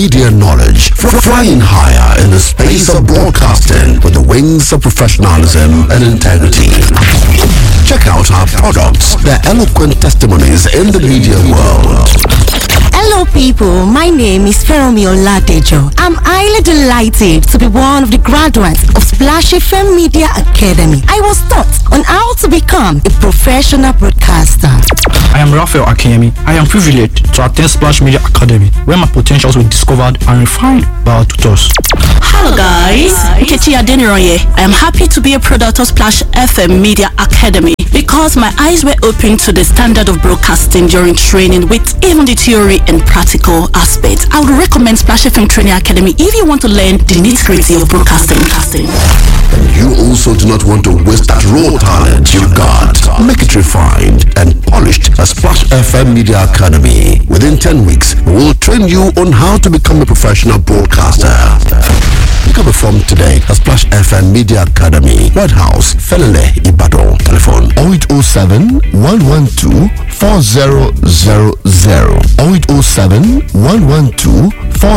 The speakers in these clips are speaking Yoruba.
Media knowledge, flying higher in the space of broadcasting with the wings of professionalism and integrity. Check out our products, their eloquent testimonies in the media world. Hello, people. My name is Feromi Oladejo. I'm highly delighted to be one of the graduates of Splash FM Media Academy. I was taught on how to become a professional broadcaster. I am Raphael Akemi. I am privileged to attend Splash Media Academy, where my potentials were discovered and refined by our tutors. Hello, guys. Nkechi Adeniroye. I am happy to be a product of Splash FM Media Academy because my eyes were opened to the standard of broadcasting during training with even the theory and practical aspects. I would recommend Splash FM Training Academy if you want to learn the nitty-gritty of broadcasting. And you also do not want to waste that raw talent you got. Make it refined and polished at Splash FM Media Academy. Within 10 weeks, we will train you on how to become a professional broadcaster. Pick up a form today at Splash FM Media Academy, White House, Felele, Ibadan. Telephone 0807 112 4000 0807 112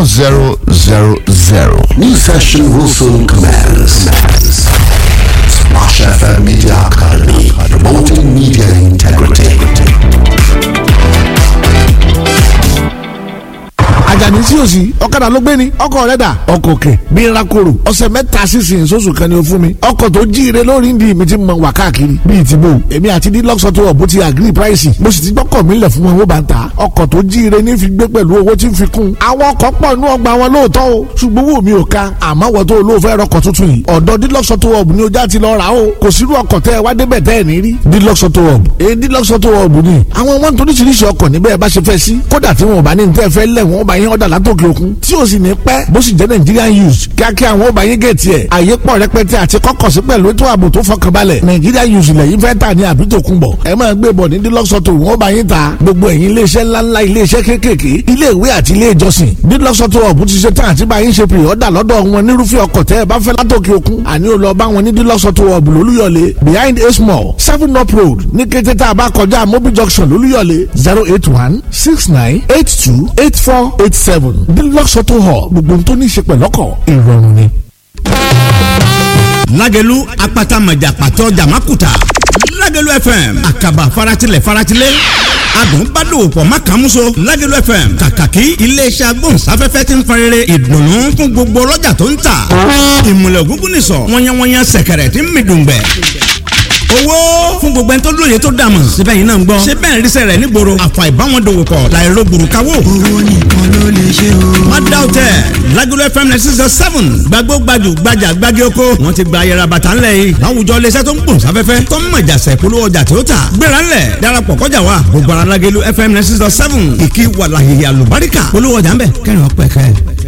4000. New session will soon commence. Splash FM Media Academy, promoting media integrity. àjàní sí òsì ọ̀kadà ló gbé ni ọkọ̀ rẹ̀ dà ọkọ̀ òkè bí n ra koro ọ̀sẹ̀ mẹ́ta sísìn sóṣù kan ni o fún mi ọkọ̀ tó jíire lórí ndí mi ti mọ wà káàkiri bíi ti bò èmi àti dílọ́sọ̀ tó wọ̀ bó ti agree price mo sì ti gbọ́kọ̀ mi lẹ̀ fún wọn owó bá ń ta ọkọ̀ tó jíire ní fi gbé pẹ̀lú owó tí ń fi kún àwọn ọkọ̀ pọ̀ nú ọgbà wọn lóòótọ́ o ṣùgbọ́n wò mí ò ka àmọ́ wọ́n tó olóò fẹ́ rọkọ̀ tuntun yìí ọ̀dọ̀ dílọ́sọ̀ tó wọ̀ ní ojà ti lọ rà o kò sírú ọkọ̀ tẹ́ ẹ wá débẹ̀ tẹ́ ẹ ní rí dílọ́sọ̀ tó wọ̀ èyí dílọ́sọ̀ tó wọ̀ ni àwọn wọn toríṣiríṣi ọkọ̀ níbẹ̀ bá ṣe fẹ́ sí kódà tí wọn ò bá ní tẹ́ fẹ́ lẹ̀ wọ́n bá yín ọ̀dà látòkè òkun tí o sì ní pẹ́ bó sì jẹ́ Nigerian use kíákíá àwọn ọba yín gẹ̀ẹ́tì ẹ̀ àyè pọ̀ rẹpẹtẹ àti kọ́kọ̀ sí pẹ̀lú ètò ààbò tó fọkànbalẹ̀ Nigerian use lẹ́yìn fẹ́ tà ní àbí tó kún bọ̀ ẹ máa gbé bọ̀ ní dílọ́sọ̀tò wọ́n bá yín ta gbogbo ẹ̀yin iléeṣẹ́ ńláńlá iléeṣẹ́ kéékèèké ilé ìwé àti ilé ìjọsìn dílọ́sọ̀tò ọ̀bù ti ṣe tán àti bá yín ṣe pè ọ́dà lọ́dọ̀ wọn nírúfẹ́ ọkọ̀ tẹ́ ẹ bá fẹ́ látòkè òkun àní ò lọ bá wọn ní dílọ́sọ̀tò ọ̀bù lólúyọ̀lé behind a small seven up road ní kété tá a bá kọjá mobil junction lólúyọ̀lé zero eight one six nine eight two eight four eight seven dílọ́sọ̀tò hall gbogbo tó ní í ṣe pẹ̀lọ́kọ̀ ìrọ̀rùn ni. lágẹ̀lú apata mọ̀jà pàtó jàmákùtà lágẹ̀lú fm àkàbà faratilẹ̀ faratilẹ̀ adùn bá dòwò pọ̀ má kàn múso lágẹ̀lú fm kàkàkí iléeṣẹ́ agbóhùnsáfẹ́fẹ́ ti ń farere ìdùnnú fún gbogbo ọlọ́jà tó ń tà ìmùlẹ̀ ògúngún nìsọ̀ wọ́nyẹ́wọ́nyẹ́ sẹ̀kẹ̀rẹ̀ tí ń mi dùngbẹ̀ owó fún gbogbo ẹni tó lóye tó dàmọ̀ síbẹ̀ yìí náà ń gbọ́ ṣé bẹ́ẹ̀ ríṣẹ́ rẹ̀ nígboro àfà ìbáwọn dòwò pọ̀ láìro gbùrùkáwò. owó nìkan ló lè ṣe o. má dá o tẹ Lagelu FM ninety six seven gbàgbó gbajù gbajà gbági oko wọn ti gba ayẹra bàtà ńlẹ̀ yìí láwùjọ iléeṣẹ́ tó ń gbòòn sáfẹ́fẹ́ tó ń mọ̀jà sẹ̀ polówó ọjà tí ó tà gbéra ńlẹ̀ darapọ̀ kọjá wa gbogbo ara Lagelu FM ninety six seven kìkì wàlàyé àlùbáríkà polówó ọjà ńbẹ kẹrin ọpẹ kẹ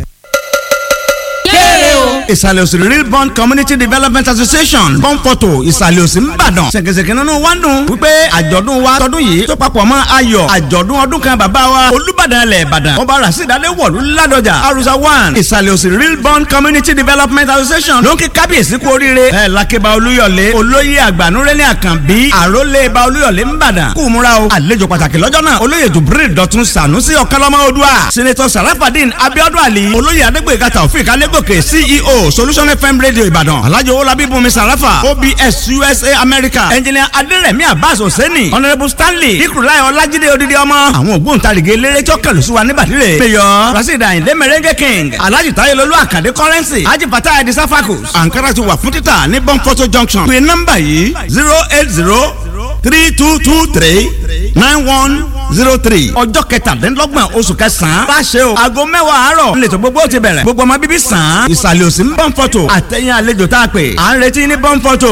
ìsàlẹ̀ òsì real bond community development association bond photo ìsàlẹ̀ òsì ńbàdàn ṣèkèṣèkè nínú wa ń dùn wípé àjọ̀dún wa tọdún yìí tó papọ̀ mọ́ ayọ̀ àjọ̀dún ọdún kan bàbá wa olúbàdàn ilẹ̀ ìbàdàn ọba rasidade wọ̀lú ládọjà arusa one ìsàlẹ̀ òsì real bond community development association ló ń kí kábíyèsí kú oríire ẹ̀ lákébá olúyọ̀lé olóyè àgbànúrẹ́lẹ̀ àkànbí àrólé ba olúyọ̀lé ńbàdàn kú múra o àlejò pàtàkì lọ́jọ́ náà olóyè jubril dọ̀tun sànúsì ọ̀kánlọ́mọ odua senator sarafadin abiodun ali olóyè adégbèga taofik alégòkè ceo solution fm radio ìbàdàn alhaji owolabi bùnmi sarafa obs usa america engineer aderemi abbas hosseini honourable stanley ikurulai ọlájídé odidi ọmọ àwọn ògbóǹtarìgì eléré tí ó kẹlù sí wa níbàdìrẹ mayor rasheed ayinde merengue king alhaji tayelolu akande currency haji fatah edi safakus ankara ti wà fún títà ní bonfoto junction pé nọ́mbà yìí zero eight zero three two two three nine one zero three ọjọ́ kẹtàdínlọ́gbọ̀n oṣù kẹsàn-án bá ṣe o aago mẹ́wàá àárọ̀ nílẹ̀tọ̀ gbogbo ti bẹ̀rẹ̀ gbogbo ọmọ bíbí sàn án ìsàlẹ̀ òsì ń bọ́n fọ́tò àtẹ̀yìn àlejò tá a pè à ń retí ní bọ́n fọ́tò.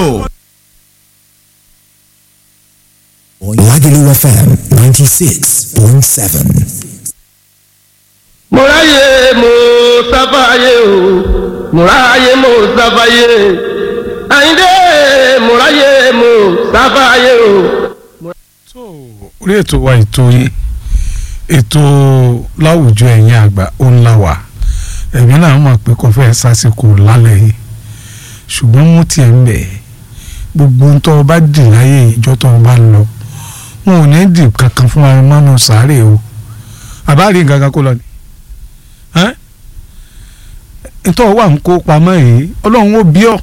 Lagelu FM ninety six point seven. mo ráyè mo sáfàyè o mo ráyè mo sáfàyè àyíndé mo ráyè mo sáfàyè o. orí ètò wa ètò yìí ètò láwùjọ ẹ̀yìn àgbà ó ń la wà ẹ̀mí náà mọ̀ pé kò fẹ́ sásìkò lálẹ́ yìí ṣùgbọ́n mo tiẹ̀ ń bẹ̀ gbogbo ń tọ́ ọ bá dì láyé ìjọ tó o bá lọ wọn ò ní dì kankan fún ara mọ́nú sáré o àbá rí nǹkan kan kó lọ ni nítorí wà ń kó pamọ́ yìí ọlọ́run ó bí ọ́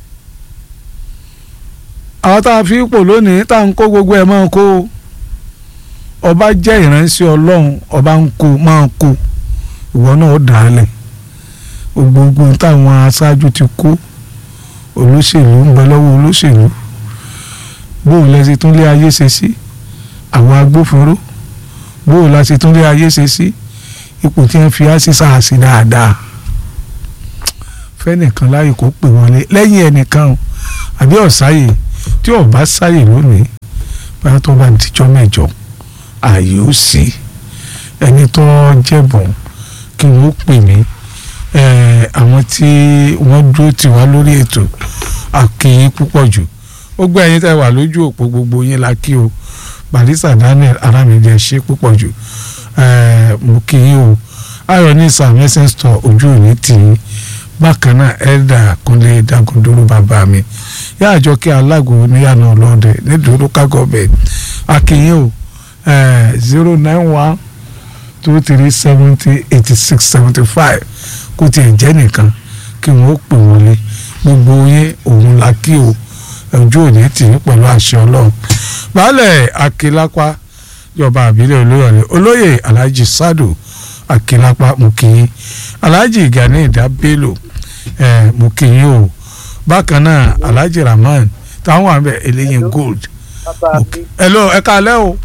àwọn tá a fi pò lónìí tá a ń kó gbogbo ẹ̀ máa ń kó ọba jẹ́ ìránṣẹ́ ọlọ́run ọba ń kó máa ń kó ìwọ náà ó dà á lẹ̀ gbogbo táwọn aṣáájú ti kó olóṣèlú ń bẹ lọ́wọ́ olóṣèlú bóun lẹ ṣe tún lé ayé ṣe sí àwọn agbófinró bóun la ṣe tún lé ayé ṣe sí ipò tí wọ́n fi á sí sáàsì dáadáa fẹ́nìkan láàyè kó pè wọlé lẹ́yìn ẹnìkan o àbí ọ̀sáyè tí ọba sáyè lónìí báyọ̀ tó bá dijọ́ mẹ́jọ ààyè ó sí ẹni tó jẹ̀bùn kí wọ́n pè mí àwọn tí wọ́n dúró tì wá lórí ètò àkìyìn púpọ̀ jù ó gbé ẹyin tẹ́ wà lójú òpó gbogbo yín la kí o barista daniel aramide ṣe púpọ̀ jù mo kí yín o ayọ̀ ní sàmẹ́sẹ̀ store ojú òní tì í bákan náà ẹ̀dà kúnlé dagundoro bàbá mi yá àjọ kí alágò níyànà ọlọ́dẹ nídòó kágọ́bẹ̀ akínyìn o zero nine one two three seventy eighty six seventy five kó tiẹ̀ jẹ́ nìkan kí wọ́n pè wọlé gbogbo yín òun la kí o ojú òní tì í pẹ̀lú àṣẹ ọlọ́run baálẹ̀ akílápá ìjọba àbílẹ̀ olóyọ̀lẹ̀ olóyè alhaji sadu akílápá mukiyin alhaji gani ìdá bello ẹ̀ mukiyin o bákan náà alhaji rahman táwọn àbẹ eléyìn gold hello ẹ káalẹ́ o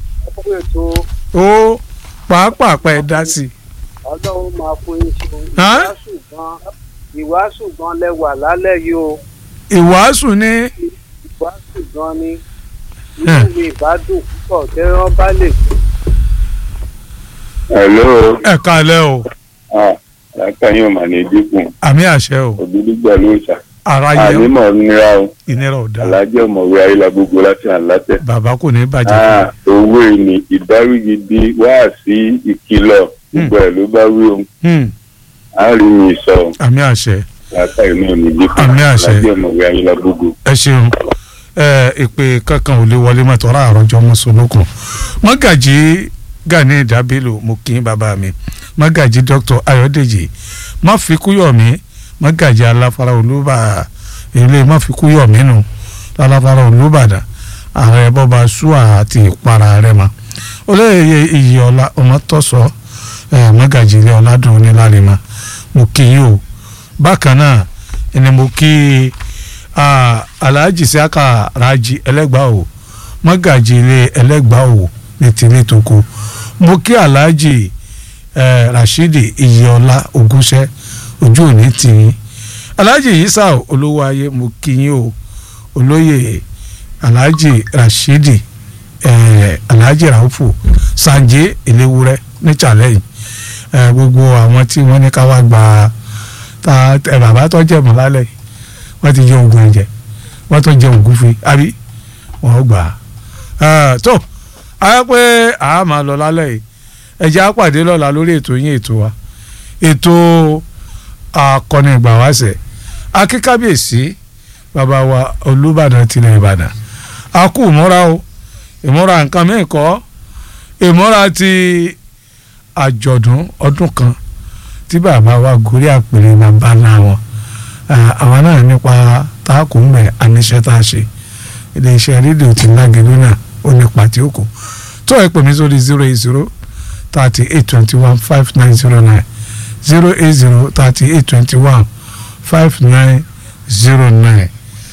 o pàápàá pa ẹ dá sí i. ọlọ́run máa fún yín ṣe ìwàásù gan ìwàásù gan lẹ́wà lálẹ́ yìí o. ìwàásù ní. ìwàásù gan ni inú mi ìbádùn púpọ̀ tẹ́rán bá lè kú. hello. ẹ káalẹ́ o. àlàkà yóò mà ní dínkù. àmì àṣẹ o. ògbólúgbà ló ń sà. ara yẹ o ànímọ̀ nira o. ìnira ò dáa. alájẹ́ ọ̀mọ̀wé ayélujára gbogbo láti àlátẹ̀. bàbá kò ní bàjẹ́. owó ìní ìdárígidi wá sí ìkìlọ̀ gbogbo ẹ̀ ló bá wí o. a rí mi sọ. àmì àṣẹ. àlàkà yìí náà ní dínkù. àmì àṣẹ. alájẹ́ ọ̀mọ̀wé ayélujára gbogbo. ẹ ṣeun ìpè kankan ò lè wọlé mọ́tò ọ̀rọ̀ àròjọ mọ́sọ̀lókun mọ́gàjì gani ìdábìlò mo kí n bàbá mi mọ́gàjì dr ayọ̀dèjì máfikúyọ̀mí mọ́gàjì aláfárá olúbà ilé máfikúyọ̀mí nù aláfárá olúbàdàn ààrẹ bọ́ba ṣúà àti ìpara rẹ̀ mọ́ olóyè iyì ọ̀la ọmọtọ́sọ mọ́gàjì ilé ọ̀làdùn onílàlímà mo kí yín o bákan náà ẹni mo kí alhaji siaka raji ẹlẹgbàá o mọ́gàjì ilé ẹlẹgbàá o ní tìlẹ̀ tó kù mo kí alhaji eh, rashidi iyọlá ogúnṣẹ ojú òní tì í alhaji yisa olówó ayé mo kí yín o olóyè alhaji rashidi eh, alhaji raufu sanje eléwúrẹ́ ní challenge eh, gbogbo àwọn tí wọ́n ní ká wá gba ta ẹ bàbá tó jẹ mọ́ lálẹ́ yìí wọ́n ti jẹ oògùn ẹ̀jẹ̀ wọ́n tó jẹ oògùn fi àbí wọ́n gbà á tó a pé a máa lọ lálẹ́ yìí ẹ̀jẹ̀ á pàdé lọ́la lórí ètò yín ètò wa ètò akọni ìgbàwáṣẹ̀ akíkábíyèsí bàbá wa olùbàdàn tilẹ̀ ìbàdàn a kú ìmúra o ìmúra nǹkan mìíràn kọ́ ìmúra ti àjọ̀dún ọdún kan tí bàbá wa gorí àpèrè bàbá náà wọn àwọn náà nípa táàkù ń bẹ àníṣe tá a ṣe iléeṣẹ́ rédíò ti lágẹ̀lú náà ó nípa tí ó kù tó ẹ pè mí sórí zero eight zero thirty eight twenty one five nine zero nine zero eight zero thirty eight twenty one five nine zero nine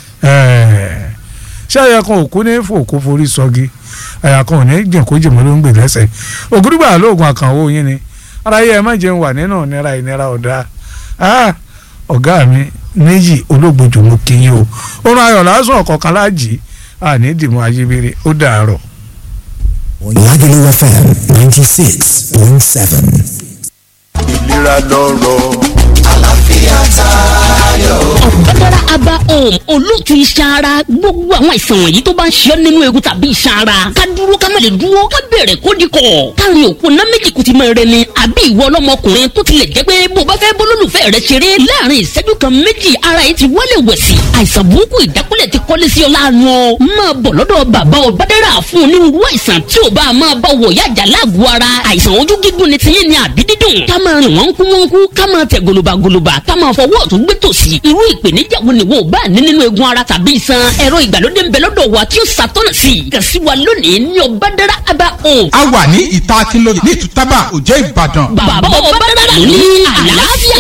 ṣé ẹ̀yà kan òkú ní fòkó forí sọ́gi ẹ̀yà kan ò ní jìnkó jìmọ̀ ló ń gbè lẹ́sẹ̀ ògúrúgbà lóògùn àkànwó yín ni ara yẹ ẹ má jẹun wà nínú ìnira ìnira ọ̀dà ọ̀gá mi méjì olóògbòjò mo kí yín o orun ayọ̀ lásán ọ̀kọ̀ọ̀kan láàjì àní dìmọ̀ ayébírí ó dàárọ̀. Lagelu FM ninety six point seven. ìlera lọ́rọ̀. àlàáfíà tayọ. ọ̀gbẹ́dára aba home olóòtú iṣan ara gbogbo àwọn àìsàn wọ̀nyí tó bá ń ṣe ọ́ nínú egun tàbí iṣan ara ká dúró ká má lè dúró ká bẹ̀rẹ̀ kó di kọ̀ káàrin òpó ná méjì kùtì máa rẹ ni àbí ìwọ ọlọ́mọkùnrin tó tilẹ̀ jẹ́ pé bó bá fẹ́ bólólùfẹ́ rẹ ṣeré láàrin ìṣẹ́jú kan méjì ara yìí ti wálé wẹ̀sì àìsàn burúkú ìdákúlẹ̀ ti kọ́lé sí ọ láàánú ọ máa bọ̀ lọ́dọ̀ bàbá ọ̀bádẹ́rà fún onírúurú àìsàn tí ò bá máa bá wọ̀ yájà láàgọ̀ ara àìsàn ojú gígùn ni tiyín ni àbí dídùn ká máa rìn wọ́n kú wọ́n kú ká máa tẹ̀ gòlòbàgòlòbà ká máa fọwọ́ ọ̀tún gbé tòsì irú ìpèníjà wo ni wo bá ní nínú egun ara tàbí iṣan ẹ̀rọ ìgbàlódé ń bẹ lọ́dọ̀ wa tí ó ṣàtọ́nà sí i kàn sí wa lónìí ní ọ̀bádẹ́rà abá home. a wà ní ìta akínlóye ní ìtútàbà òjẹ́ ìbàdàn. bàbá ọ̀bádẹ́rà ló ní àlàáfíà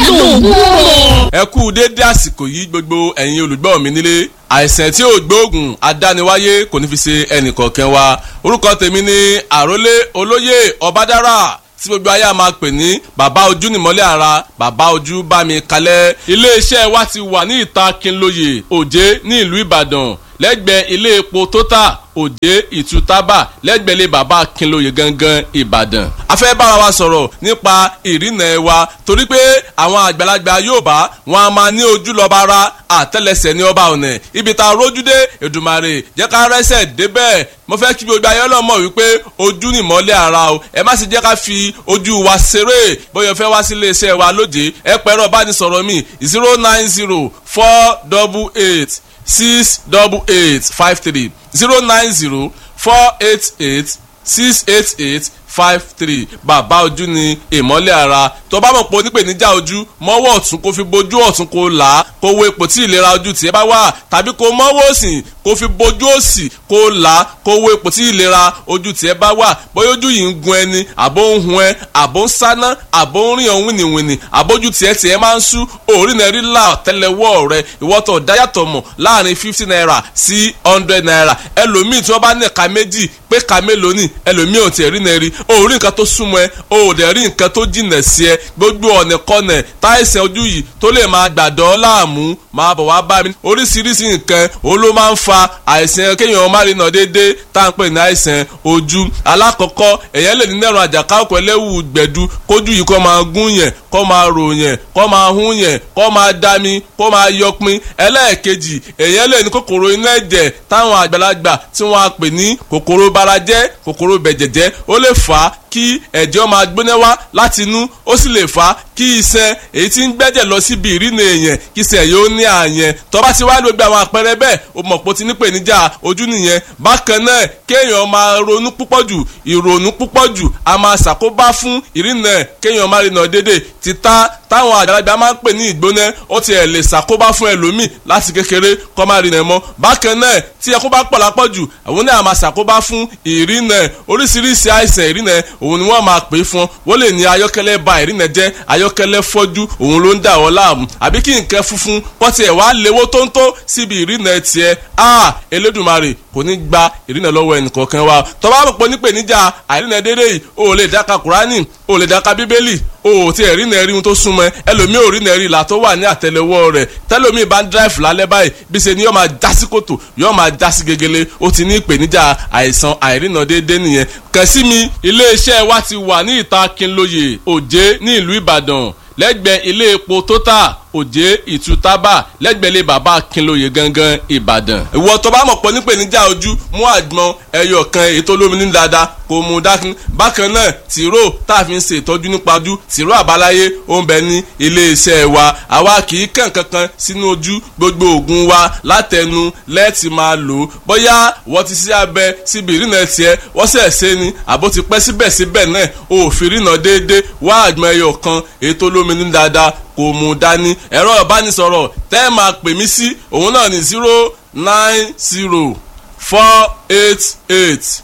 lóògùn ẹ kú déédé àsìkò yìí gbogbo ẹ̀yin olùgbọ́ mi nílé àìsàn tí ò gbóògùn adániwáyé kò ní fi ṣe ẹnìkọ̀ọ̀kan wa orúkọ tèmi ni àrólé olóyè ọbádára tí gbogbo ayé a máa pè ní bàbá ojú nìmọ́lẹ̀ ara bàbá ojú bá mi kalẹ̀ iléeṣẹ́ wa ti wà ní ìta Kínlóye Òjé ní ìlú Ìbàdàn lẹ́gbẹ̀ẹ́ ilé epo Total Òjé Ìtútàbà lẹ́gbẹ̀ẹ́ ilé bàbá Kínlóye gangan Ìbàdàn. a fẹ́ bára wa sọ̀rọ̀ nípa ìrìnà ẹ̀ wa torí pé àwọn àgbàlagbà Yorùbá wọn a máa ní ojú lọ́ba ara àtẹ́lẹsẹ̀ ní ọba ọ̀nà ibi tá a rójú dé Èdùmàrè jẹ́ ká rẹ́sẹ̀ débẹ̀ mo fẹ́ kí gbogbo ayé ọlọ́mọ wípé ojú ni ìmọ́lẹ̀ ara o ẹ má sì jẹ́ ká fi ojú wa ṣeré bóyá ẹ fẹ́ wá sí iléeṣẹ́ wa lóde ẹ pẹ̀rọ bánisọ̀rọ̀ mi zero nine zero four double eight six double eight five three zero nine zero four eight eight six eight eight five three bàbá ojú ni ìmọ́lẹ̀ ara tó bá mọ̀ pé onípèníjà ojú mọ́wọ́ ọ̀tún kó fi bojú ọ̀tún kó là á kó wo ipò tí ìlera ojú tiẹ̀ bá wà tàbí kó mọ́wọ́ òsì kó fi bojú òsì kó là á kó wo ipò tí ìlera ojú tiẹ̀ bá wà bóyá ojú yìí ń gun ẹni àbó ń hun ẹ àbó ń sáná àbó ń rìn ọ̀hún wìnìwìnì àbójú tiẹ̀ tiẹ̀ máa ń sú òórì náà rí là tẹ́lẹ̀wọ́ rẹ ìwọ́tọ̀ dáyàtọ̀ mọ̀ láàrin fifty naira sí hundred naira ẹlòmíì tí wọ́n bá ní ẹ̀ka méjì pé ẹ̀ka mélòó ni ẹlòmíì ò tiẹ̀ rí náà rí o ò rí nǹkan tó súnmọ́ ẹ o ò dẹ̀ rí nǹkan tó jìnà sí ẹ gbogbo ọ̀nà kọ́nà táìsàn ojú yìí tó lè máa gbàdọ́ láàmú máa bọ̀ wá bá mi oríṣiríṣi nǹkan òun ló máa ń fa àìsàn kéèyàn má rí nà déédéé tá à ń pè ní àìsàn ojú alákọ̀ọ́kọ́ èèyàn lè ní nẹ́rùn àjàká ọkọ̀ ẹlẹ́wù gbẹ̀du kójú yìí kó máa gún yẹn kó máa rò yẹn kó máa hún yẹn kó máa dami kó máa yọpin ẹlẹ́ẹ̀kejì èèyàn lè ní kòkòrò inú ẹ̀jẹ̀ táwọn àgbàlagbà tí wọ́n á pè ní kòkòrò barajẹ́ kòkòrò bẹ̀jẹ̀jẹ́ ó lè fà á kí ẹ̀jẹ̀ máa gbóná wá láti inú ó sì lè fà á kí iṣan èyí tí ń gbẹ́jẹ̀ lọ síbi ìrìnà èèyàn kí iṣan yóò ní àyẹn tó bá ti wá gbogbo àwọn àpẹẹrẹ bẹ́ẹ̀ o mọ̀ pé o ti nípèníjà ojú nìyẹn bákan náà kéèyàn máa ronú púpọ̀ jù ìrònú púpọ̀ jù a máa ṣàkóbá fún ìrìnà kéèyàn máa rìnà dédé títà táwọn àgbàlagbà máa ń pè ní ìgbóná ó ti ẹ̀ lè ṣàkóbá fún ẹlòmíì láti kékeré kó máa rìnà mọ́ bákan náà tí ẹkún bá pọ̀ lápọ̀ jù àwọn náà máa ṣàkóbá fún ìrìnà oríṣiríṣi àìsàn ìrìnà òun ni wọ́n máa pè é fún wọ́n lè ní ayọ́kẹ́lẹ́ ba ìrìnà jẹ́ ayọ́kẹ́lẹ́ fọ́jú òun ló ń dà wọ́n láàmú àbí kí nǹkan funfun kọ́ tiẹ̀ wá léwó tó ń tó síbi ìrìnà tiẹ̀ a Elédùmarè kò ní gba ìrìnà lọ́wọ́ ẹnìkọ̀ọ̀kan wa tó bá pọ̀ nípèníjà àìrìnà dédé yìí o ò lè dáka Kùránì o ò lè dáka Bíbélì o ò tí ẹ̀ rí nà rí ohun tó súnmọ́ ẹlòmíì ò rí nà rí ìlà tó wà ní àtẹ́lẹwọ́ rẹ̀ tẹ́lòmíì bá ń dráìfù lálẹ́ báyìí bí ṣe ni yóò máa já sí kòtò yóò máa já sí gegele ó ti ní ìpèníjà àìsàn àìrìnà déédéé nìyẹn kàn sí mi iléeṣẹ́ wa ti wà ní ìta Kínlóye Òjé ní ìlú Ìbàdàn lẹ́gbẹ̀ẹ́ ilé epo Total Òjé Ìtútàbà lẹ́gbẹ̀ẹ́ ilé bàbá Kínlóye gangan Ìbàdàn. ìwọ tó bá mọ̀ pọ̀ nípèníjà ojú mú àgbọn ẹyọ kan èyí tó lómi ní dáadáa kò mú dákun. bákan náà tìró tá a fi ń ṣe ìtọ́jú nípa ojú tìró àbáláyé ó ń bẹ ní iléeṣẹ́ wa àwa kì í kàn kankan sínú ojú gbogbo oògùn wa látẹnu lẹ́ẹ̀tì máa lò ó bóyá wọ́n ti ṣe abẹ síbi ìrìnà tiẹ̀ wọ́n sẹ̀ ṣe ni àbó ti pẹ́ síbẹ̀síbẹ̀ náà òfin ìrìnà déédéé wá àgbọn ẹyọ kan èyí tó lómi ní dáadáa kò mú dání ẹ̀rọ ìbánisọ̀rọ̀ tẹ́ ẹ máa pè mí sí òun náà ní zero nine zero four eight eight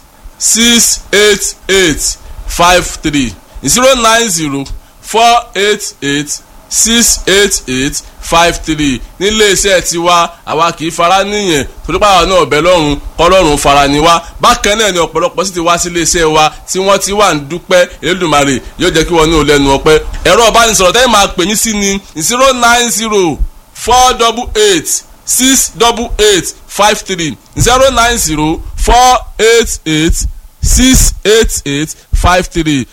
six eight eight five three zero nine zero four eight eight six eight eight five three nílé iṣẹ́ tiwa àwa kì í fara níyẹn torípa àwọn náà ọ̀bẹ lọ́rùn kọ́lọ́run fara ni wá bákan náà ni ọ̀pọ̀lọpọ̀ sì ti wá sí ilé iṣẹ́ wa tí wọ́n ti wà ń dúpẹ́ Elédùmarè yóò jẹ́ kí wọ́n ní òlẹ́nu ọpẹ́ ẹ̀rọ ìbánisọ̀rọ̀ tẹ́lẹ̀ máa pè mí sí ni zero nine zero four double eight six double eight five three zero nine zero four eight eight six eight eight five three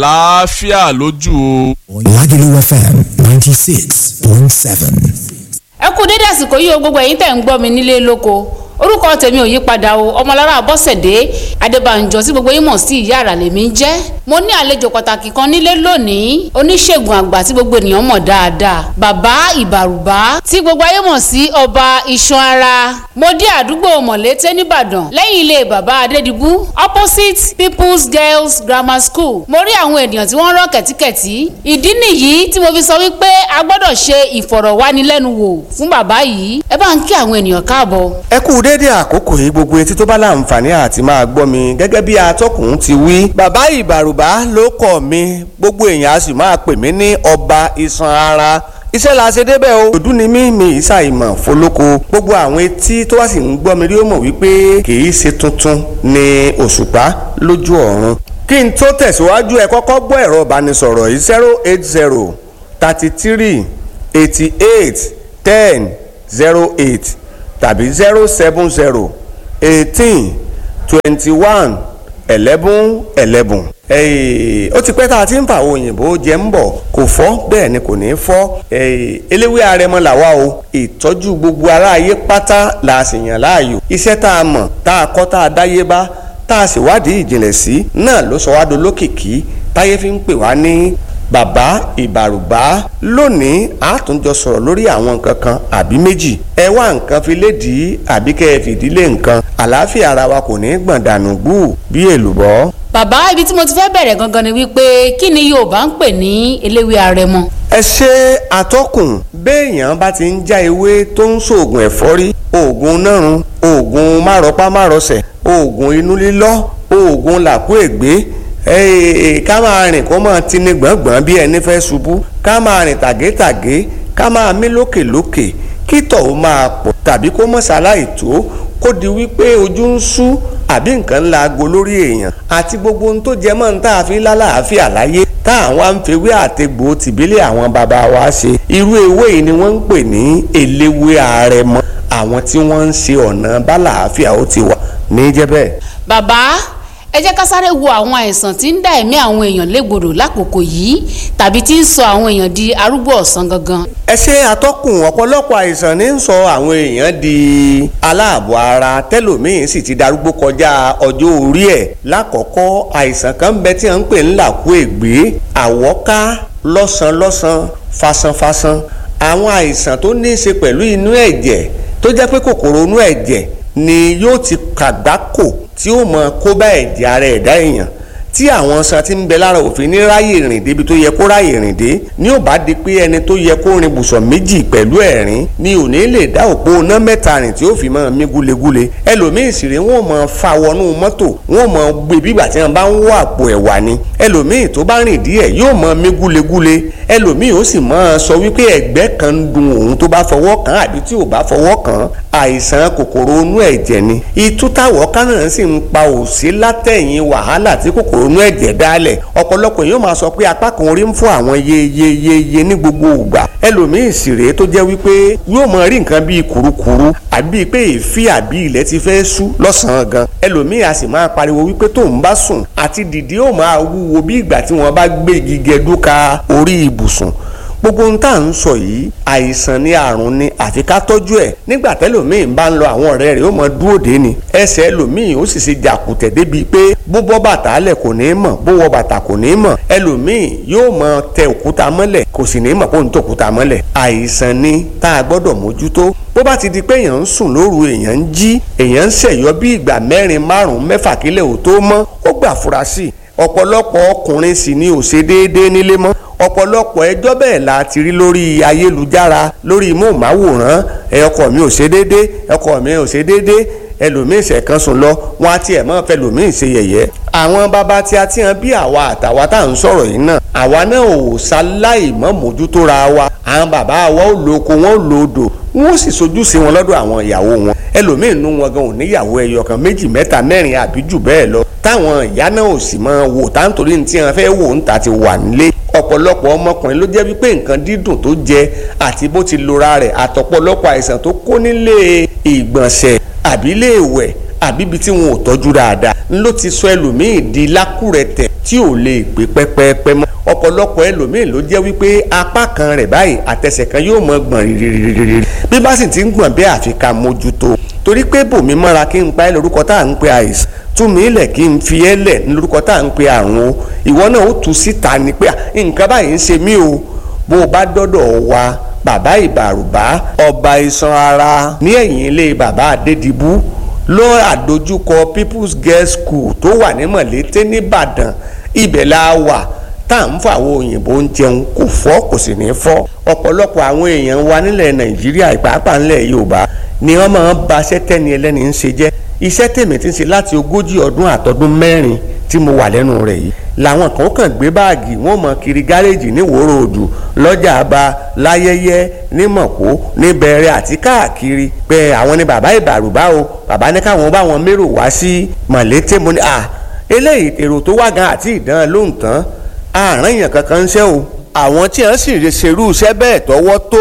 àlàáfíà lójú o. Lagelu FM 96.7. ẹ kú dédé àsìkò yìí o gbogbo ẹ̀yin tẹ̀ ń gbọ́ mi nílé lóko orúkọ tèmi ò yí padà o ọmọlára bọ́sẹ̀dé adébànjọ tí gbogbo yín mọ̀ sí ìyá àrà lèmi ń jẹ́ mo ní àlejò pàtàkì kan nílé lónìí oníṣègùn àgbà tí gbogbo ènìyàn mọ̀ dáadáa bàbá ìbàrùbá tí gbogbo ayé mọ̀ sí ọba iṣan ara mo dé àdúgbò mọ̀lété nìbàdàn lẹ́yìn ilé bàbá adédìbú opposite people's girls grammar school mo rí àwọn ènìyàn tí wọ́n rọ́ kẹ̀tíkẹ̀tí ìdí nìyí tí mo fi sọ wípé a gbọ́dọ̀ ṣe ìfọ̀rọ̀wánilẹ́nuwò fún bàbá yìí ẹ bá ń kí àwọn ènìyàn káàbọ̀. ẹ kú déédéé àkókò yìí gbogbo etí tó bá láǹfààní àti máa gbọ́ mi gẹ́gẹ́ bí atọ́kùn ti wí. bàbá ìbàrùbá ló kọ̀ mi gbogbo èèyàn a sì máa pè mí ní ọba iṣan ara iṣẹ́ la ṣe débẹ̀ o òdú ni mí mi ìsà ìmọ̀ fọlọ́kọ gbogbo àwọn etí tó wá sì ń gbọ́ mi rí ó mọ̀ wípé kì í ṣe tuntun ni òṣùpá lójú ọ̀run kí n tó tẹ̀síwájú ẹ kọ́kọ́ gbọ́ ẹ̀rọ ìbánisọ̀rọ̀ yìí zero eight zero thirty three eighty eight ten zero eight tàbí zero seven zero eighteen twenty one eleven eleven. ó ti pẹ́ tá a ti ń fa àwọn òyìnbó jẹ́ ń bọ̀ kò fọ́ bẹ́ẹ̀ ni kò ní fọ́ eléwé arẹmọ làwa o ìtọ́jú gbogbo aráyé pátá la sì yàn láàyò iṣẹ́ tá a mọ̀ tá a kọ́ tá a dáyé bá tá a sì wádìí ìjìnlẹ̀ sí náà ló sọ wá dolókìkí táyé fi ń pè wá ní bàbá ìbàrùbá lónìí a tún jọ sọ̀rọ̀ lórí àwọn nǹkan kan àbí méjì ẹ wá nǹkan fi lédìí àbí kẹ́ ẹ fìdílé nǹkan àlàáfíà ara wa kò ní gbọ̀n dànù gbù bí èlùbọ́. bàbá ibi tí mo ti fẹ́ bẹ̀rẹ̀ gangan ni wípé kí ni yorùbá ń pè ní eléwé arẹmọ. ẹ ṣe àtọkùn béèyàn bá ti ń já ewé tó ń ṣoògùn ẹ̀fọ́rí oògùn nárun oògùn márọpá márọsẹ̀ oògùn inú lílọ́ oògùn làkú ègbé ká máa rìn kó máa tini gbọ̀ngbọ̀n bí ẹni fẹ́ ṣubú ká máa rìn tàgétàgé ká máa mí lókèlókè kí tọ̀ ó máa pọ̀ tàbí kó mọ̀ ṣaláì tó kó di wípé ojú ń ṣú àbí nǹkan ńlá aago lórí èèyàn àti gbogbo ohun tó jẹ mọ́ ní tá a fi lálàáfíà láyé tá àwọn àǹfẹ̀wé àtẹ̀gbò tìbílẹ̀ àwọn bàbá wa ṣe irú ewé yìí ni wọ́n ń pè ní eléwé àrẹ̀mọ àwọn tí wọ́n ń ṣe ọ̀nà bálàáfíà ó ti wà ní jẹ́bẹ̀. bàbá ẹ jẹ́ ká sáré wo àwọn àìsàn tí ń dá ẹ̀mí àwọn èèyàn légbodò lákòókò yìí tàbí tí ń sọ àwọn èèyàn di arúgbó ọ̀sán gangan. ẹ ṣe àtọkùn ọ̀pọ̀lọpọ̀ àìsàn ní ń sọ àwọn èèyàn di aláàbọ̀ ara tẹ́lòmíín sì ti darúgbó kọjá ọjọ́ orí ẹ̀ lákọ̀ọ́kọ́ àìsàn kan bẹ tí wọ́n ń pè ń làkú ègbé àwọ́ká lọ́sàn-lọ́sàn fasanfasan àwọn àìsàn tó ní í ṣe pẹ̀lú inú ẹ̀jẹ̀ tó jẹ́ pé kòkòrò inú ẹ̀jẹ̀ ni yóò ti kàgbákò tí ó mọ kó bá ẹ̀jẹ̀ ara ẹ̀dá èèyàn tí àwọn san ti ń bẹ lára òfin ní ráyè rìn débi tó yẹ kó ráyè rìn dé ní ò bá di pé ẹni tó yẹ kó rin bùsọ̀ méjì pẹ̀lú ẹ̀rín ni ò ní lè dá òpó iná mẹ́ta rìn tí ó fi máa mí gúlegúle ẹlòmíì sì rè wọ́n máa fa wọnú mọ́tò wọ́n máa gbé bígbà tí wọ́n bá ń wọ àpò ẹ̀wà ni ẹlòmíì tó bá rìn díẹ̀ yóò máa mí gúlegúle ẹlòmíì ó sì máa sọ wípé ẹ̀gbẹ́ kan ń dun òun tó bá fọwọ́ kàn àbí tí ò bá fọwọ́ kàn àìsàn kòkòrò inú ẹ̀jẹ̀ ni ìtútàwọ̀ kánà sì ń pa òsí látẹ̀yìn wàhálà tí kòkòrò inú ẹ̀jẹ̀ dálẹ̀ ọ̀pọ̀lọpọ̀ yóò máa sọ pé apá kan orí ń fún àwọn yeyeyeye ní gbogbo ìgbà ẹlòmíì sì rèé tó jẹ́ wípé yóò máa rí nǹkan bíi kùrukùru àbí pé èéfì àbí ilẹ̀ ti fẹ́ sú lọ́sàn-án gan ẹlòmíì a sì máa pariwo wípé tóun bá sùn àti dìde ó máa wúwo bí ìgbà tí wọ́n bá gbé igi gẹdúka orí ibùsùn gbogbo ohun tá à ń sọ yìí àìsàn ni àrùn ni àfi ká tọ́jú ẹ̀ nígbà tẹ́lòmíì bá ń lọ àwọn ọ̀rẹ́ rẹ̀ ó mọ dúró dé ni ẹsẹ̀ ẹlòmíì ó sì ṣe jàkùtẹ̀ débi pé bó bọ́ bàtà lẹ̀ kò ní mọ̀ bó wọ bàtà kò ní mọ̀ ẹlòmíì yóò mọ tẹ òkúta mọ́lẹ̀ kò sì ní mọ̀ kó ń tẹ òkúta mọ́lẹ̀ àìsàn ni tá a gbọ́dọ̀ mójútó bó bá ti di pé èèyàn ń sùn lóru èèyàn ń jí èèyàn ń ṣẹ̀yọ́ bí ìgbà mẹ́rin márùn-ún mẹ́fà kílẹ̀ ò tó mọ́ ó gbà fura sí i ọ̀pọ̀lọpọ̀ ọkùnrin sì ni ò ṣe déédéé nílé mọ́ ọ̀pọ̀lọpọ̀ ẹjọ́ bẹ́ẹ̀ la ti rí lórí ayélujára lórí móhùnmáwòrán ẹ ọkọ mi ò ṣe déédéé ọkọ mi ò ṣe déédéé ẹlòmíín ṣẹ̀kan sùn lọ wọn á tiẹ̀ mọ́ fẹlòmíín ṣe yẹ̀yẹ́ àwọn bàbá tí a ti hàn bí àwa àtàwa tá à ń sọ̀rọ̀ yìí náà àwa náà ò ṣaláì mọ́ mójútó ra wa àwọn bàbá wa ò lo oko wọn ò lo odò wọn ò sì sojú sí wọn lọ́dọ̀ àwọn ìyàwó wọn ẹlòmíín nú wọn gan ò níyàwó ẹyọ kan méjì mẹ́ta mẹ́rin àbí jù bẹ́ẹ̀ lọ táwọn ìyá náà ò sì máa wò táǹtorí ní tí wọn fẹ́ wò ń ta ti wà nílé ọ̀pọ̀lọpọ̀ ọmọkùnrin ló jẹ́ wípé nǹkan dídùn tó jẹ àti bó ti lora rẹ̀ àtọ̀pọ̀lọpọ̀ àìsàn tó kó nílé ìgbọ̀nsẹ̀ àbí ilé ìwẹ̀ àbí ibi tí wọn ò tọ́jú dáadáa ló ti sọ ẹlòmíì di lákùrẹ̀tẹ̀ tí ò lè gbé pẹ́pẹ́pẹ́ mọ́ ọ̀pọ̀lọpọ̀ ẹlòmíì ló jẹ́ wípé apá kan rẹ̀ báyìí àtẹsẹ̀ kan yóò mọ gbọ̀n rìrìrìrì bí bá sì ti ń gbọ̀n bẹ́ẹ̀ àfi ká mójútó torí pé bòmí mọ́ra kí n pa ẹ́ lórúkọ tá à ń pe àìsàn tú mi lẹ̀ kí n fi ẹ́ lẹ̀ ní lórúkọ tá à ń pe àrùn o ìwọ náà ó tú síta ni pé nǹkan báyìí ń ṣe mí o bó o bá dọ́dọ̀ wa bàbá ìbàrùbá ọba iṣan ara ní ẹ̀yìn ilé bàbá adédìbú ló àdójúkọ people's girls school tó wà ní mọ̀lété nìbàdàn ibẹ̀ la wà tá à ń fọ àwọn òyìnbó ń jẹun kò fọ́ kò sì ní fọ́ ọ̀pọ̀lọpọ̀ àwọn èèyàn wa nílẹ̀ nàìjíríà ìpàápàá nílẹ̀ yorùbá ni wọ́n máa ń ba sẹ́tẹ́ni ẹlẹ́ni ń ṣe jẹ́ iṣẹ́ tèmi ti ń ṣe láti ogójì ọdún àtọdún mẹ́rin tí mo wà lẹ́nu rẹ̀ yìí làwọn kan kàn gbé báàgì wọn mọ kiri gáréèjì ní wòrò òdù lọ́jà àbá láyẹyẹ ní mọ̀kó ní bẹ̀rẹ̀ àti káàkiri pé àwọn ni bàbá ìbàrùbá o bàbá ní káwọn bá wọn mérò wá sí mọ̀lété mo ní à eléyìí èrò tó wá gan àti ìdán lóhùn tán àárín èèyàn kankan ń ṣe o àwọn tí wọ́n sì ṣerú iṣẹ́ bẹ́ẹ̀ tọwọ́ tó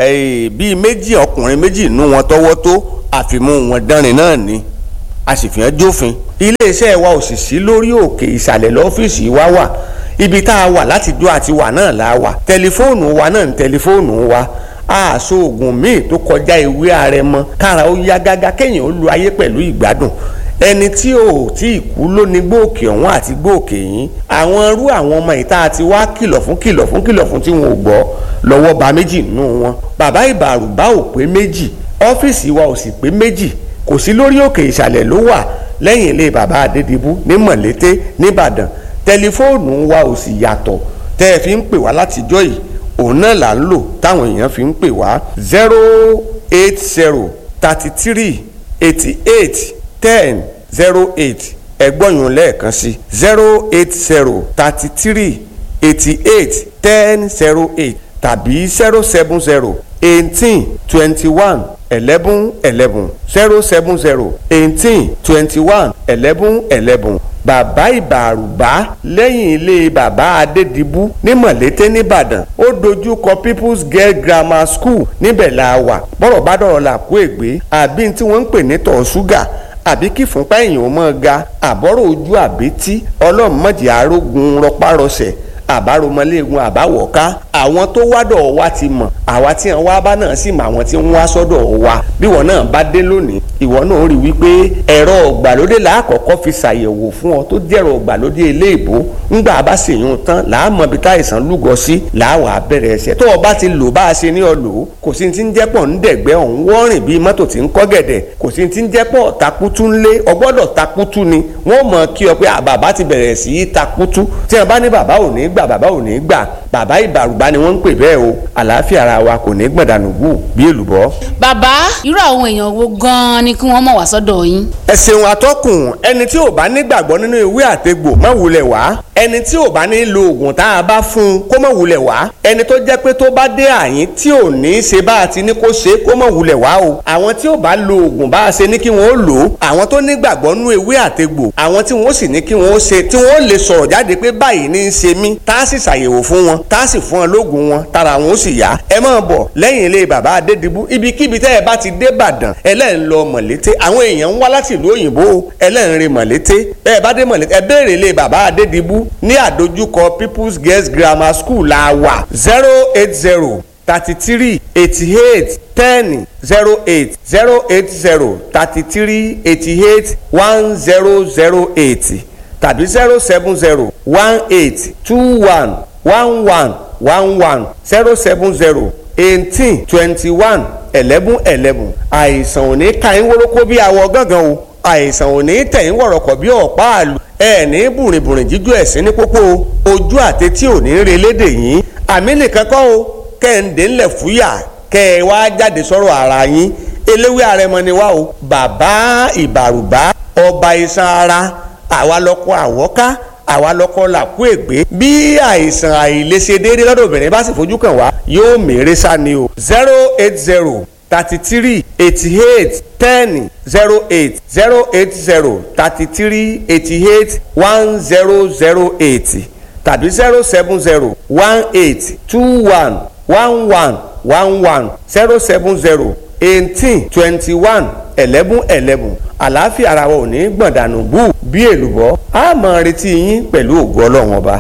bíi méjì ọkùnrin méjì nú wọn tọwọ́ tó àfimú wọn dánrin náà ni a sì fi hàn jófin iléeṣẹ́ wa ò sì sí lórí òkè ìsàlẹ̀ lọ́fíìsì wa wà ibi tá a wà láti dó àti wà náà la wà tẹlifóònù wa náà ń tẹlifóònù wa àṣọ oògùn míì tó kọjá ewé àrẹ̀mọ kára ó yá gágá kéèyàn ó lu ayé pẹ̀lú ìgbádùn ẹni tí ò tí ì kú ló ní gbòòkè ọ̀hún àti gbòòkè yín àwọn irú àwọn ọmọ ìta àti wá kìlọ̀ fún kìlọ̀ fún kìlọ̀ fún tí wọn ò gbọ́ lọ́wọ́ ba méjì nínú wọn bàbá ìbàrùbá ò pé méjì ọ́fíìsì wa ò sì pé méjì kò sí lórí òkè ìsàlẹ̀ ló wà lẹ́yìn ilé bàbá adédìbú ní mọ̀lété nìbàdàn tẹlifóònù wa ò sì yàtọ̀ tẹ́ ẹ fi ń pè wá látijọ́ yìí òun náà là ń lò táwọn èèyàn fi ń pè wá zero eight zero thirty three eighty eight ten zero eight ẹgbọ́nyún lẹ́ẹ̀kan sí zero eight zero thirty three eighty eight ten zero eight tàbí zero seven zero eighteen twenty one eleven eleven zero seven zero eighteen twenty one eleven eleven bàbá ìbàrùbá lẹ́yìn ilé bàbá adédìbú ní mọ̀lété nìbàdàn ó dojú kọ people's girl grammar school níbẹ̀ la wà bọ́rọ̀ bá dọ̀rọ̀ là kó ègbé àbí tí wọ́n ń pè ní tọ̀ ṣúgà àbí kí fúnpá èèyàn mọ́ ga àbọ̀rọ̀ ojú àbítí ọlọ́mọdé arógun rọpárọsẹ̀ àbáromọléegun àbáwọ̀ká àwọn tó wádọ̀ wa ti mọ̀ àwa tí wọn wá bá náà sì mọ àwọn tí wọn wá sọ́dọ̀ wa bí wọn náà bá dé lónìí ìwọ náà rí wípé ẹ̀rọ ọ̀gbàlódé làákọ̀ọ́kọ́ fi ṣàyẹ̀wò fún ọ tó jẹ́rọ ọ̀gbàlódé ilé-ìbò ńgbà bá sì yún tán làámọ̀ bí táìsàn lúgọ sí làáwà bẹ̀rẹ̀ ẹsẹ̀ tó o bá ti lò bá a ṣe ní ọ lò ó kò sí ti ń jẹ́pọ̀ ń dẹ̀gbẹ́ ọ̀hún wọ́rìn bíi mọ́tò tí ń kọ́ gẹ̀dẹ̀ kò sí ti ń jẹ́pọ̀ takutu ńlé ọgbọ́dọ̀ takutu ni wọ́n mọ̀ kí ọ pé bàbá ti bẹ̀rẹ̀ sí í takutu tí wọ́n bá ní bàbá ò ní gbà bàbá ò ní gbà bàbá ìbàrùbá ni wọ́n ń pè bẹ́ẹ̀ o àlàáfíà ara wa kò ní gbọ̀dánù gù bí èlùbọ́. bàbá irú àwọn èèyàn wo gan-an ni kí wọ́n mọ̀ wá sọ́dọ̀ yín. ẹ ṣeun atọ́kùn ẹni tí ò bá nígbàgbọ́ nínú ìwé àtegbò má wulẹ̀ wá ẹni tí ò bá ní lo oògùn tá a bá fún un kó má wulẹ̀ wá ẹni tó jẹ́ pé tó bá dé àyín tí ò ní í ṣe bá a ti ní kó ṣe kó má wulẹ̀ wá o àwọn tí ò bá lo oògùn bá a ṣe ní kí wọ́n ó lò ó àwọn tó nígbàgbọ́ nínú ìwé àtegbò àwọn tí wọ́n sì ní kí wọ́n ó ṣe tí wọ́n ó lè sọ̀rọ̀ jáde pé báyìí ní í ṣe mí tá a sì ṣàyẹ̀wò fún wọn tá a sì fún wọn lóògùn wọn tára wọn ó sì yá ẹ máa bọ̀ lẹ́yìn ilé bàbá adédìbú ibikíbi tẹ́ ẹ bá ti dé Ìbàdàn ẹlẹ́rìn lọ mọ̀lété àwọn èèyàn ń wá láti ìlú òyìnbó ẹlẹ́rìn rìn mọ̀lété bẹ́ẹ̀ bá dé mọ̀lété ẹ béèrè ilé bàbá adédìbú ní àdójúkọ People's Girls Grammar School la wà zero eight zero thirty three eighty eight ten zero eight zero eight zero thirty three eighty eight one zero zero eight tàbí zero seven zero one eight two one one one one one zero seven zero eighteen twenty one eleven eleven àìsàn ò ní ka yín wórókó bí awọ gángan o àìsàn ò ní tẹ̀yìn wọ̀rọ̀kọ̀ bí ọ̀pá àlù ẹ̀ ní bùrìbùrì jíjú ẹ̀sìn ní pópó ojú àtẹtí ò ní re lédè yín àmì nìkan kọ́ o kẹ́hìndé ńlẹ̀ fúyà kẹ́ ẹ wá jáde sọ̀rọ̀ ara yín eléwé àrẹmọ ni wá o bàbá ìbàrùbá ọba iṣan ara àwa lọkọ àwọ́ká àwa lọkọ làkú ègbé bí àìsàn àìlèṣe déédéé lọ́dọ̀ obìnrin bá sì fojú kàn wá yóò mèrè sá ni o zero eight zero thirty three eighty eight ten zero eight zero eight zero thirty three eighty eight one zero zero eight tàbí zero seven zero one eight two one one one one one zero seven zero eighteen twenty one eleven eleven àlàáfíà ara wa ò ní gbọ̀ndànù bú bí èlùbọ́ a máa retí yín pẹ̀lú ògo ọlọ́run ọba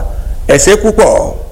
ẹ ṣé púpọ̀.